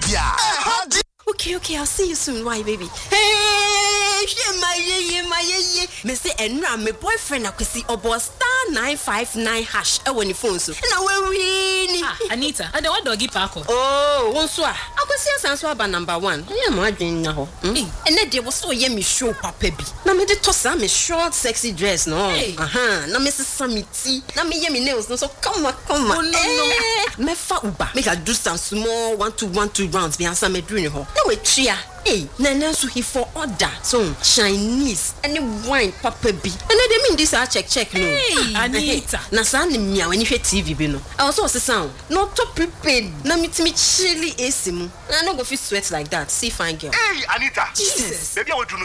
bia ɛha gye Okay, okay, I'll see you soon. Why, baby? Hey, shit, my yeah, yeah, my yeah, yeah. Me say, and my boyfriend, I could see about star nine five nine hash. I want the phone so. And I will win. Ah, Anita, I don't want doggy park. Oh, one so I could see a answer about number one. Yeah, my dream now. Hey. And then there was so yeah, me show papa bi. Na me de toss am me short sexy dress no. Hey. Aha, na me sesa me tea. Na me yeah me nails no so come on, come on. Oh, no, no. Eh, me fa uba. Make I do some small one two one two rounds. Me answer me doing ho. Na we tria. Hey, na na so he for order. So Chinese any wine papa bi. And then they mean this I check check no. Hey, Anita. na saa ne mmea w'ani hwɛ tv bi no ɛwɔ sɛ ɔsesa wo na ɔtɔ prepaid na metumi kyele ac mu na no go fit sweat like that see fine girl Hey, Anita. Jesus. Baby, I will do no